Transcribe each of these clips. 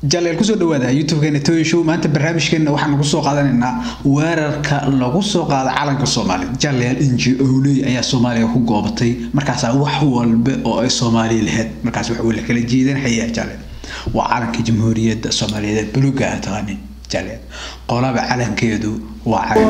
jaleel kusoo dhawaada youtube-keena toy show maanta barnaamijkeena waxaan kusoo qaadanaynaa weerarka lagu soo qaada calanka soomaaliya jaleel inji owley ayaa soomaaliya ku goobatay markaasaa wax walba oo ay soomaaliya lahayd markaas wax la kala jeedanhayaa jaleel waa calanka jamhuuriyadda soomaaliyeed buluga ah taqaani jaleel qolaba calankeedu waa calan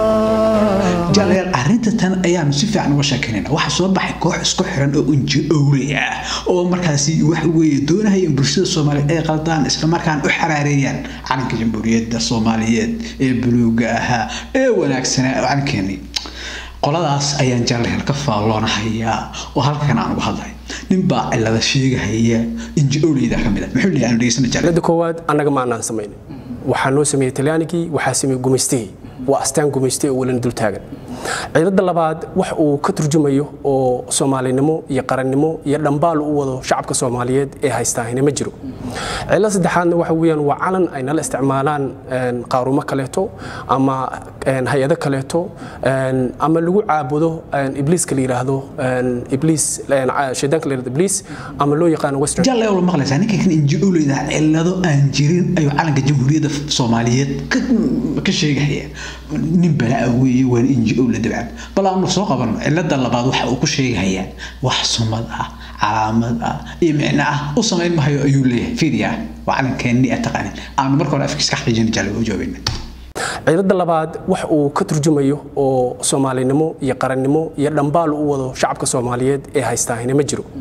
jaleel arrinta tan ayaanu si fiican uga sheekeynayna waxaa soo baxay koox isku xiran oo inji owley ah oo markaasi wax weeye doonahaya in bulshada soomaaliyeed ay qaldaan islamarkaana u xaraareeyaan calanka jamhuuriyadda soomaaliyeed ee buluuga ahaa ee wanaagsanaa calankeeni qoladaas ayaan jaleel ka faalloonahayaa oo halkan aan uga hadlay ninbaa cilada sheegahaya inji owleyda ka mid a muxuu leeyahay aanu dhegeysana jaleel cilada koowaad annaga ma aanaan samaynin waxaa noo sameeyey talyaanigii waxaa sameeyey gumaystihii waa astaan gumaystay oo welina dul taagan cilada labaad wax uu ka turjumayo oo soomaalinimo iyo qarannimo iyo dhambaal u wado shacabka soomaaliyeed ee haystaahina ma jiro cilada saddexaadna waxa weeyaan waa calan ay nala isticmaalaan qaarumo kaleeto ama hay-ado kaleeto ama lagu caabudo ibliiska la yidhaahdo ibliis shaydaanka la yidhahdo ibliis ama loo yaqaano western jalle wala maqlaysaa ninka kan inji owleyda cilado aan jirin ayuu calanka jamhuuriyadda soomaaliyeed ka sheegahaya nin balaa weeye waan inji owle dabcan bal aanu soo qabano cilada labaad waxa uu ku sheegahayaa wax sumad ah calaamad ah iyo micno ah u samayn mahayo ayuu leeyahay fiiriya waa calankeenni a taqaanin aanu marka hore afkiis ka xaqiijin jalle u jawaabina cilada labaad wax uu ka turjumayo oo soomaalinimo iyo qarannimo iyo dhambaal u wado shacabka soomaaliyeed ee haystaahina ma jiro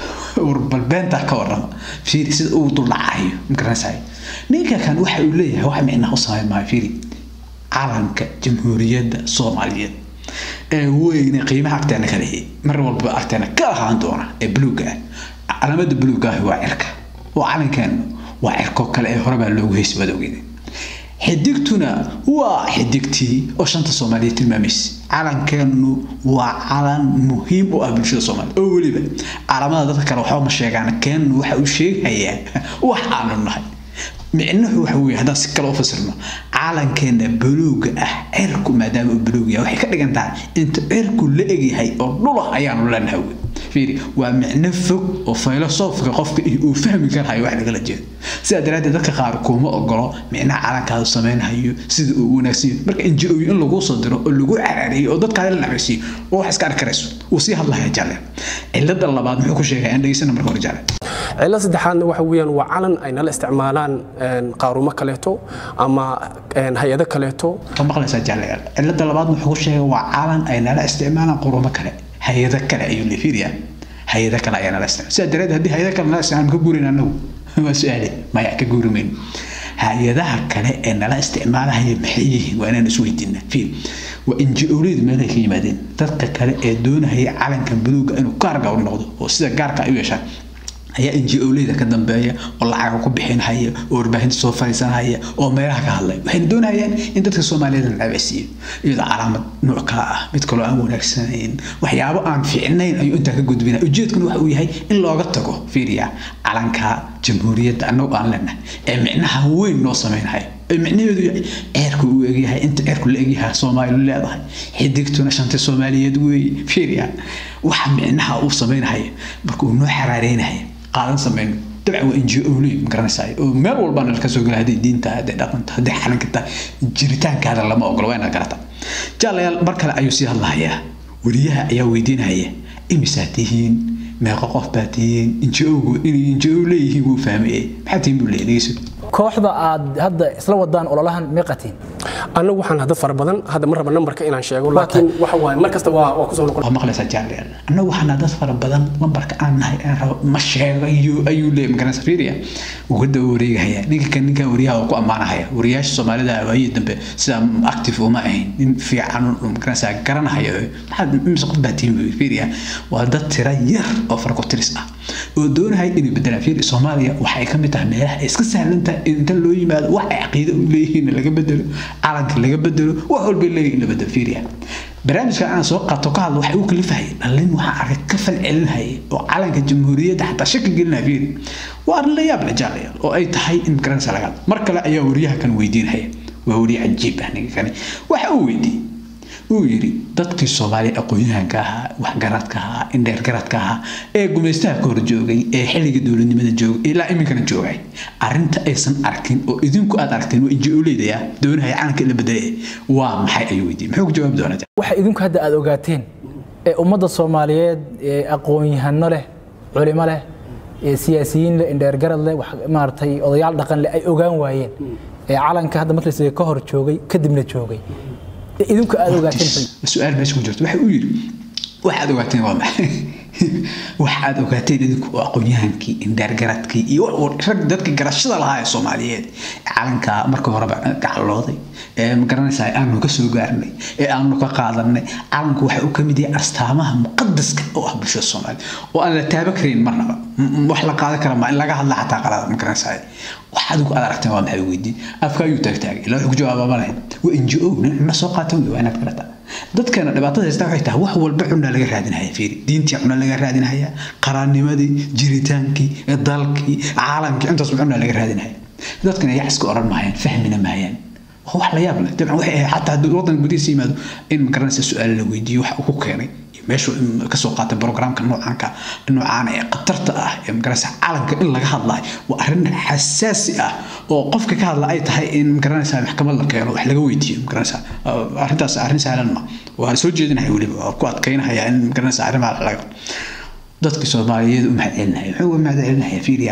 bal beentaa ka warrama fiiri sida uu duldhacayo magaranaysaay ninka kan waxa uu leeyahay wax micnaha u samayn maayo fiiri calanka jamhuuriyadda soomaaliyeed ee weyne qiimaha agteena ka lehi mar walba agteena ka ahaan doona ee buluuga ah calaamada buluuga ah waa cirka oo calankeenu waa cirko kale ee horebaa loogu heysi madowgeeda xidigtuna waa xidigtii oo shanta soomaaliyeed tilmaamaysa calankeenu waa calan muhiim u ah bulshada soomaaliya oo weliba calaamada dadka kale waxba ma sheegaan keenu waxa uu sheegayaa wax aanu nahay micnuhu waxa weeye haddaan si kale u fasirno calankeena buluuga ah cirku maadaama uu buluug yahay waxay ka dhigan tahay inta cirku la egyahay oo dhulah ayaanu leenahay fiiri waa micno fog oo filosoofka qofka uu fahmi karahayo wax lagala jeedo sidaa daraaddeed dadka qaar kuma ogolo micnaha calankaadu sameynhayo sida uu wanaagsan yahay marka inji oyo in lagu soo diro oo lagu caraareeyo oo dadkaada la nacaysiiyo oo wax iska arki karayso wuu sii hadlahaya jalle cilada labaad muxuu ku sheegaya aan dhegeysana marka hore jalle cilada saddexaadna waxa weeyaan waa calan ay nala isticmaalaan qaarumo kaleeto ama hay-ado kaleeto ka maqlaysaa jalle cilada labaad muxuu ku sheegay waa calan ay nala isticmaalaan qurumo kale hay-ado kale ayuu lefiiriya hay-ado kale ayaa nala isticmaal sidaa daraadeed haddii hay-ado kale nala isticmaal ka guurin anagu waa su-aale maya ka guuri mayno hay-adaha kale ee nala isticmaalahaya maxay yihiin waa inaan isweydiinaa fiir waa inji-owleydu meelay ka yimaadeen dadka kale ee doonahaya calankan buluuga inuu gaarga u noqdo oo sida gaarka ay u yeeshaan ayaa inji owleyda ka dambeeya oo lacaga ku bixinhaya oo warbaahinta soo fariisanhaya oo meelaha ka hadlay waxayna doonayaan in dadka soomaaliyeed la nacabasiiyo iyadoo calaamad nooc kala ah mid kaloo aan wanaagsanayn waxyaabo aan fiicnayn ayuu intaa ka gudbina ujeedkuna waxa uu yahay in looga tago fiiriya calanka jamhuuriyadda annagu aan leenahay ee micnaha weyn noo sameynhaya micnaheedu yahay ceerku uu egyahay inta ceerku la egyahay soomaalidu leedahay xidigtuna shanta soomaaliyeed weeye fiiriya waxa micnaha uu sameynhaya marka uu noo xaraareynaya qaadan samayno dabcan waa inji owley ma garanaysaa oo meel walbana ka soo gala hadday diinta hadday dhaqanta hadday xalanka tahay jiritaankaada lama ogolo waa inaad garata jaalayaal mar kale ayuu sii hadlahayaa weriyaha ayaa weydiinaya imisaa tihiin meeqo qof baa tihiin inji owgu inay inji ow leeyihiin wuu fahmayey maxaa tihiin buu leeyahay dhegeyso kooxda aad hadda isla wadaan ololahan meeqatiin annagu waxaan hadda fara badan hadda ma raba nambarka inaan sheego laakiin waxa waaye mar kasta waa waa kusoo noqon waa maqlaysaa jaalayaal annagu waxaan dad fara badan lambarka aan nahay aan rabo ma sheegayo ayuu leeyahay magaranaysa fiiriya wuu ka daba wareegahaya ninka kan ninka wariyaha oo ku ammaanahaya wariyaasha soomaalida waayii dambe sidaa active uma ahayn nin fiican magaranaysaa garanahaya maxaad imise qof baa tihin fiiriya waa dad tira yar oo farkotiris ah oo doonahaya inay bedelaan fiiri soomaaliya waxay ka mid tahay meelaha ay iska sahlan tahay inta loo yimaado wax ay caqiido u leeyihiin laga bedelo calanka laga bedelo wax walba leeyihiin la bedelo fiiriya barnaamijka aan soo qaato ka hadlo waxay u kalifahaya dhalin waxaa arkay ka falcelinhaya oo calanka jamhuuriyadda xataa shaki gelinaya fiiri waa arrin la yaab la jaalayaal oo ay tahay in garanaysa laga mar kale ayaa wariyaha kan weydiinhaya waa wariye cajiib ah ninka kani waxa uu weydiiyey uu yidhi dadkii soomaaliya aqoon-yahanka ahaa waxgaradka ahaa indheergaradka ahaa ee gumaystaha ka hor joogay ee xilliga dowladnimada joogay ilaa iminkana joogay arrinta aysan arkin oo idinku aad aragteen waa inji-ooleydaya doonahaya calanka in la bedelaya waa maxay ayuu weydiiyey muxuu ku jawaabi doonaa waxa idinku hadda aad ogaateen ee ummadda soomaaliyeed ee aqoon-yahano leh culimo leh ee siyaasiyiin leh indheergarad leh wax maaragtay odayaal dhaqan leh ay ogaan waayeen ee calanka hadda markiisa ka hor joogay kadibna joogay ee idinku aad ogaateen maxay- su-aal meesha ku jirto waxa uu yidhi waxaad ogaateen waa maxay waxaad ogaateen idinku oo aqoon-yahankii indheergaradkii iyo wax- rag dadkii garashada lahaa ee soomaaliyeed ee calanka marka horeba gacalooday ee magaranaysaa aanu ka soo gaarnay ee aanu ka qaadanay calanku waxa uu ka mid yahay astaamaha muqadaska oo ah bulshada soomaaliya oo aan la taaba karin marnaba M- m- wax la qaadan kara ma in laga hadla xataa qalada magaranaysaa wax adigu aad aragteen waa maxay weydiin afka ayuu taagtaagay ilaa wuxuu ku jawaaba ma lahayn waa n g o nin soo qaatan wey waa inaad garataa dadkeena dhibaatada haysta waxay tahay wax walba cunaa laga raadinaya fiiri diintii cuna laga raadinaya qaraanimadii jiritaankii dalkii caalamkii intaas cunaa laga raadinaya dadkana yax iska oran maayaan fahmina maayaan waa wax la yaab leh dabcan waxay ahayd xataa haddii waddanka gudihiisa yimaado in magaranaysa su-aal la weydiiyo waxa uu ku keenay iyo meeshu kasoo qaatay programka noocaanka noocaan ee khatarta ah ee magaranaysa calanka in laga hadlayo waa arrin xasaasi ah oo qofka ka hadla ay tahay in magaranaysa maxkamad la keeno wax laga weydiiyo magaranaysa arrintaas arrin sahlan ma waa soo jeedinaya weliba waa ku adkaynaya in magaranaysa arrimaha laga dadka soomaaliyeed u mahadcelinaya muxuu uga mahadcelinaya fiiriya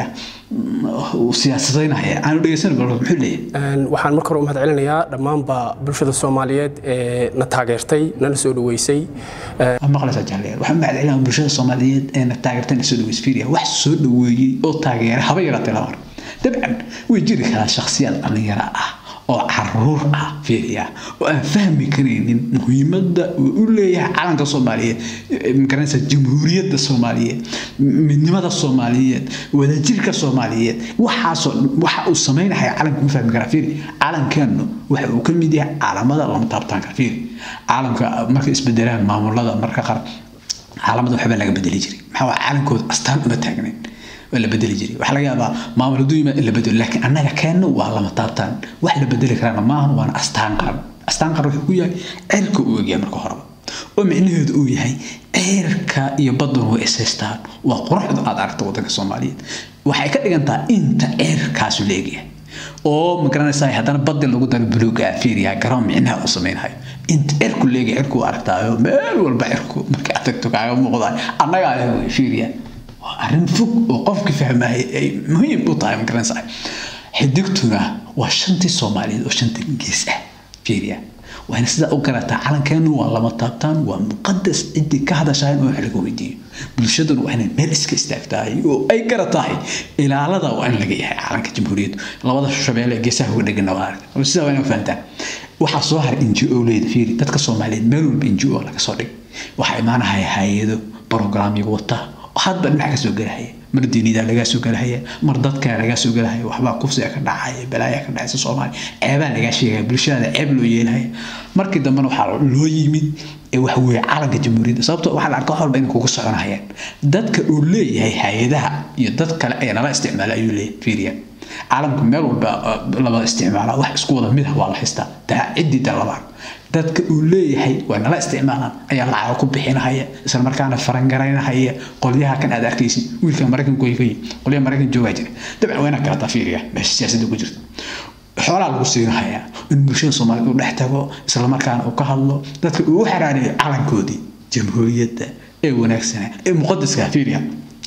uu siyaasadaynaya aanu dhegeysan bal muxuu leeyahay Een, waxaan marka hore u mahad celinayaa dhammaanba bulshada soomaaliyeed ee na taageertay nana soo dhaweysay waa maqlaysaa jaaliyal waxaan mahadcelinaya bulshada soomaaliyeed ee na taageertay na soo dhaweys fiiriya wax soo dhaweeyey oo taageeray haba yaraatee lama mar dabcan way jiri karaa shakhsiyaad dhallinyaro ah oo caruur ah fiiriya oo aan fahmi karaynin muhiimadda uu u leeyahay calanka soomaaliyeed eh, magaranaysa jamhuuriyadda soomaaliyeed midnimada soomaaliyeed wadajirka soomaaliyeed waxaasoo waxa uu sameynaya calanka ma fahmi karaa fiiri calankeenu waxa uu ka mid yahay caalamada lama taabtaan kara fiiri caalamka markay isbedelaan maamulada marka qaar caalamada waxba laga bedeli jiray maxaa waa calankooda astaan uma taagnayn waa la bedeli jiray waxaa laga yaabaa maamul hadduu yimaad in la bedelo laakiin annaga keenna waa lama taabtaan wax la bedeli karaana maahan waana astaan qaran astaan qaran wuxuu ku yahay ceelka uu egyahay marka horeba oo micnaheedu uu yahay ceerka iyo badduna way ishaystaan waa quruxda aad aragta waddanka soomaaliyeed waxay ka dhigantaa inta ceerkaasu la egyahay oo magaranaysaa haddana baddi lagu daro buluuga fiiriya garoon micnaha uu sameynhayo inta cirku leega cirku aragtaayo meel walba cirku marka aad tagto kaaga muuqdaay annaga ayaa wey fiiriya waa arrin fog oo qofki fahmaya ay muhiim u tahay magaranaysaa xidigtuna waa shantii soomaaliyeed oo shanta gees ah fiiriya waana sidaa u garataa calankeenu waa lama taabtaan waa muqadas ciddii ka hadashayn oo wax laga weydiiyo bulshaduna waa inay meel iska istaagtahay oo ay garatahay ilaalada waa in laga yahay calanka jamhuuriyaddu labada shabeelle ee geesaha uga dhegana waa arag sidaa waa inay fahantaan waxaa soo haray n g o leyda fiiri dadka soomaaliyeed meel walba n g o laga soo dhig waxaa imaanahaya hay-ado programyo wata hadba dhinac ka soo gelahaya mar diinida lagaa soo gelahaya mar dadka lagaa soo gelahaya waxbaa kufsiga ka dhacaya balaaya ka dhacaysa soomaaliya ceebaa lagaa sheegaya bulshada ceeb loo yeelahaya markii dambena waxaa loo yimid ee waxa weeye calanka jamhuuriyadda sababto waxaa la arka wax walba inay kugu soconahayaan dadka uu leeyahay hay-adaha iyo dad kale ee nala isticmaala ayuu leeyahay fiiriya caalamka meel walba laba isticmaala wax isku wada mid ah waa la haystaa taa ciddii dalabaan dadka uu leeyahay waa nala isticmaalaan ayaa lacaga ku bixinahaya isla markaana farangaraynahaya qolyaha kan aad arkaysid wiilka maraykanka goygoy qolyaha maraykan joogaa jira dabcan waa inaad garataa fiiriya meesha siyaasadda ku jirta xoolaa lagu siinahayaa in bulshada soomaaliyed uu dhex tago isla markaana uu ka hadlo dadka uu u xaraareeyo calankoodii jamhuuriyadda ee wanaagsanaa ee muqadaska fiiriya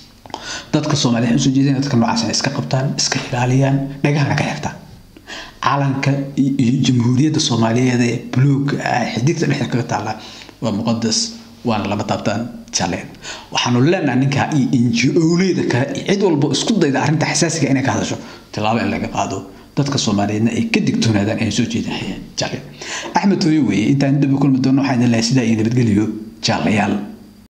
dadka soomaaliyeed usoo jeedina dadka noocaas inay iska qabtaan iska ilaaliyaan dhagahana ka xirtaan calanka iyo jamhuuriyadda soomaaliyeed ee buluuga ah xidigta dhexda kaga taalla waa muqadas waana lama taabtaan jaleen waxaanu leenahay ninka iyo inji-owleyda kale iyo cid walba isku dayda arrinta xasaasiga inay ka hadasho tilaabo in laga qaado dadka soomaaliyeedna ay ka digtoonaadaan ay soo jeedinayaan jaleen axmed hooyo weeye intaan dib u kulmi doono waxaan idin lehay sidaa iyo nabadgeliyo jaalayaal